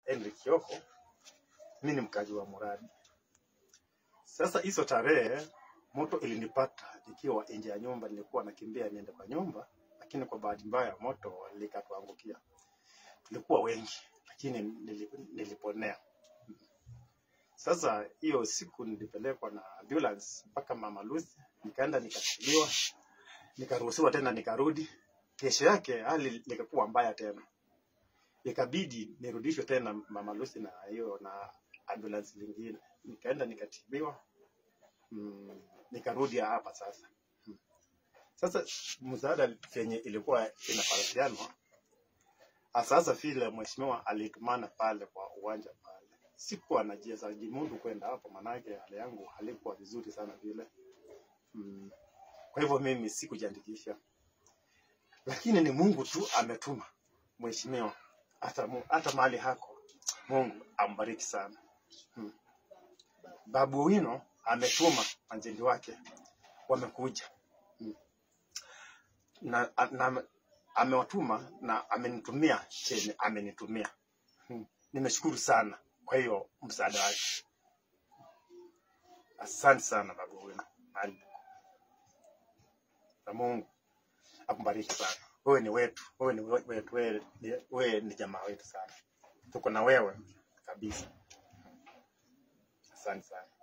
Henry Kioko, mimi ni mkazi wa Muradi. Sasa hizo tarehe moto ilinipata nikiwa nje ya nyumba, nilikuwa nakimbia niende kwa nyumba, lakini kwa bahati mbaya moto likatuangukia. Tulikuwa wengi, lakini nili- niliponea. Sasa hiyo siku nilipelekwa na ambulance mpaka Mama Lucy, nikaenda nikatibiwa, nikaruhusiwa tena nikarudi. Kesho yake hali likakuwa mbaya tena, ikabidi nirudishwe tena Mama Lucy na hiyo na ambulance lingine, nikaenda nikatibiwa mm, nikarudi hapa sasa. Mm. Sasa msaada venye ilikuwa inaparatianwa sasa, vile mheshimiwa alitumana pale kwa uwanja pale, sikuwa najieza jimundu kwenda hapo, manake hali yangu halikuwa vizuri sana vile mm. Kwa hivyo mimi sikujiandikisha, lakini ni Mungu tu ametuma mheshimiwa, hata mu- hata mahali hako, Mungu ambariki sana mm. Babu Wino ametuma anjeli wake wamekuja mm. na, na amewatuma na amenitumia chenye amenitumia mm. Nimeshukuru sana kwa hiyo msaada wake. Asante sana babu Wino, Ali. na Mungu akubariki sana. Wewe ni wetu, wewe ni we- wetu, wewe ni, wewe ni jamaa wetu sana, tuko na wewe kabisa. Asante sana.